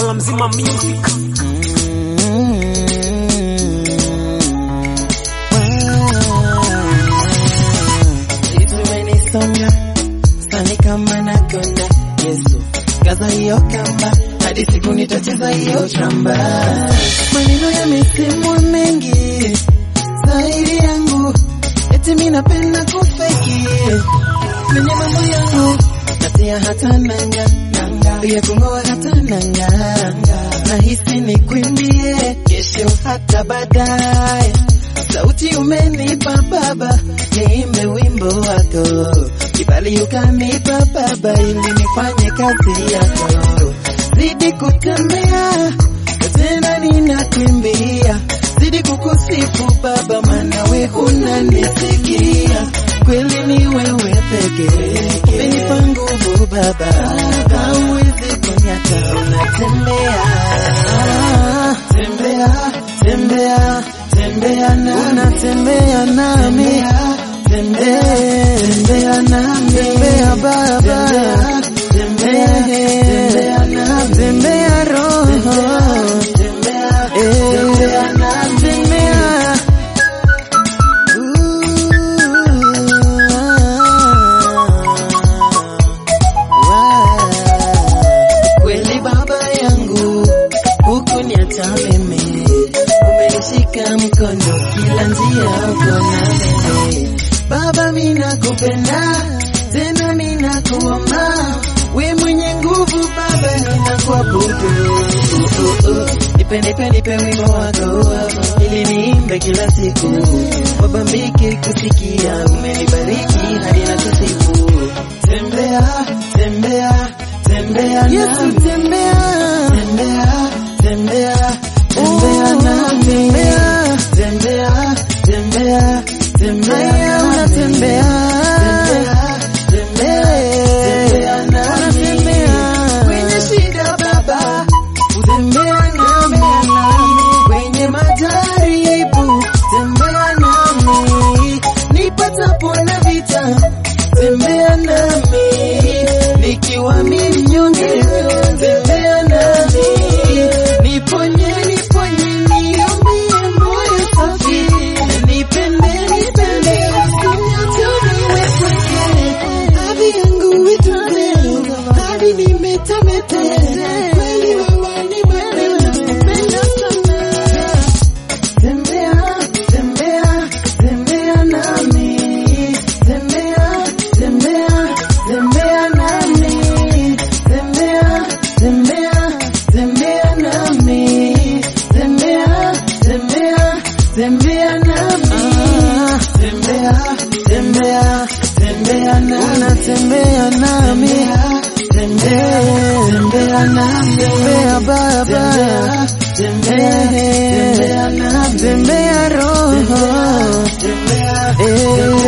Mkola mzima music. Tumenisonga sani kama nakonda Yesu kaza hiyo kamba hadi siku nitacheza hiyo tramba. Maneno yamesemwa mengi zaidi yangu, eti mimi napenda kufeki kwenye mambo yangu, natia hata nanga ya kung'oa hata nanga, nahisi nikwimbie kesho hata baadaye sauti umenipa Baba, niimbe wimbo wako, kibali ukanipa Baba, ili nifanye kazi yako. Zidi kutembea tena, ninakimbia, zidi kukusifu Baba, maana we unanisikia kweli, ni wewe pekee umenipa nguvu Baba, hauwezi kunyata, unatembea tembea tembea tembea na unatembea nami tembea tembea nami tembea baba tembea tembea nami tembea roho tembea tembea nami tembea kweli baba yangu huku niacha mimi umenishika mkono kila njia uko na mimi baba mina kupenda tena mina kuomba we mwenye nguvu baba nina kuabudu nipe nipe nipe wimbo wako ili niimbe kila siku wabambike kusikia umenibariki hadi na kusifu tembea tembea tembea Yesu tembea tembea tembea tembea nami tembea tembea tembea unatembea tembea tembea nami kwenye shida baba utembea nami kwenye majaribu tembea nami nipatapo na vita tembea nami nikiwa mimi mnyonge tembea nami niponye niponye niambie moyo safi nipende nipende usinyatoniwe pweke hadi yangu itunze hadi nimetamete kweli wewe ni mwema nakupenda sana tembea tembea tembea nami tembea tembea tembea nami tembea tembea tembea nami tembea tembea tembea nami tembea tembea tembea nami tembea nami tembea tembea nami tembea baba tembea tembea nami tembea roho tembea